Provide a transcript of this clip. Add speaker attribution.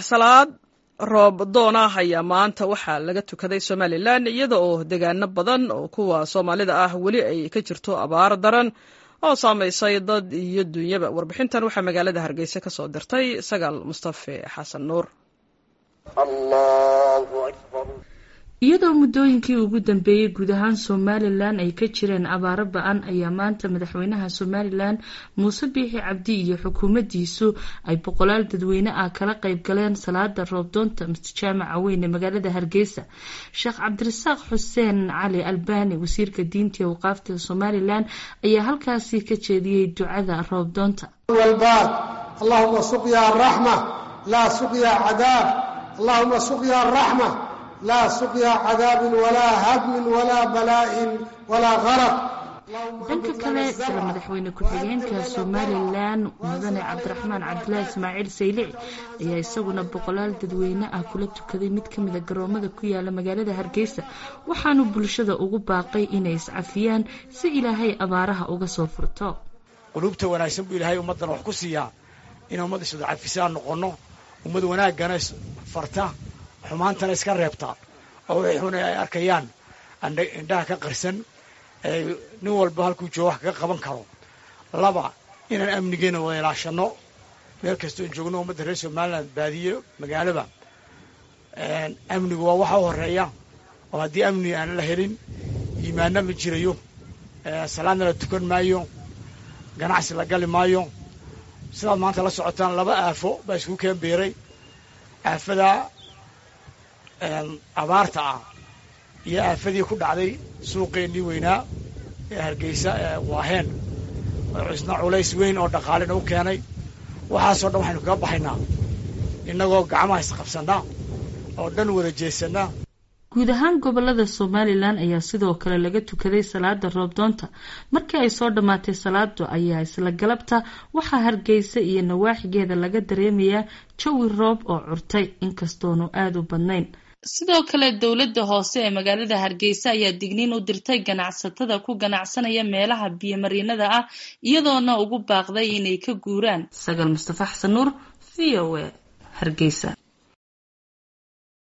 Speaker 1: salaad roob doon ah ayaa maanta waxaa laga tukaday somalilan iyada oo degaano badan oo kuwa soomaalida ah weli ay ka jirto abaar daran oo saamaysay dad iyo dunyaba warbixintan waxaa magaalada hargeysa ka soo dirtay sagaal mustafe xasan nuur
Speaker 2: iyadoo muddooyinkii ugu dambeeyey guud ahaan somalilan ay ka jireen abaaro ba-an ayaa maanta madaxweynaha somalilan muuse biixi cabdi iyo xukuumaddiisu ay boqolaal dadweyne ah kala qayb galeen salaada roobdoonta mustajaamaca weyn ee magaalada hargeysa sheekh cabdirasaaq xuseen cali albani wasiirka diinta iyo waqaafta somalilan ayaa halkaasi ka jeediyey ducada roobdoonta
Speaker 3: walbaad allahuma suqya raxma laa suqya cadaab allahuma suqya raxma laa suqya cadaabin walaa hadmin walaa balaain walaa qaraq
Speaker 2: dhanka kale isla madaxweyne ku-xigeenka somalilan mudane cabdiraxmaan cabdilaahi ismaaciil saylici ayaa isaguna boqolaal dadweyne ah kula tukaday mid ka mida garoomada ku yaala magaalada hargeysa waxaanu bulshada ugu baaqay inay iscafiyaan si ilaahay abaaraha uga soo furto
Speaker 4: qulubta wanaagsan buu ilaahay ummaddan wax ku siiyaa in ummad iswada cafisaan noqonno ummad wanaaggana farta xumaantana iska reebtaa oo wixii xun ay arkayaan indhaha ka qarsan nin walba halkuu joogo wax kaga qaban karo laba inaan amnigeena wada ilaashanno meel kastoon joogno ummadda reer somalilan baadiye magaalaba amnigu waa waxa u horeeya oo haddii amni aan la helin iimaanna ma jirayo salaadna la tukan maayo ganacsi la gali maayo sidaad maanta la socotaan laba aafo baa isku keen beeray aafada abaarta ah iyo aafadii ku dhacday suuqeennii weynaa ee hargeysa ee waaheen isna culays weyn oo dhaqaalena u keenay waxaasoo dhan waxaynu kaga baxaynaa innagoo gacmaha isqabsannaa oo dhan wada jeesannaa
Speaker 2: guud ahaan gobolada somalilan ayaa sidoo kale laga tukaday salaada roobdoonta markii ay soo dhammaatay salaadu ayaa isla galabta waxaa hargeysa iyo nawaaxigeeda laga dareemayaa jawi roob oo curtay inkastoonu aada u badnayn sidoo kale dowladda hoose ee magaalada hargeysa ayaa digniin u dirtay ganacsatada ku ganacsanaya meelaha biyomarinada ah iyadoona ugu baaqday inay ka guuraan sagaal mustafa xasan nuur v o a hargeysa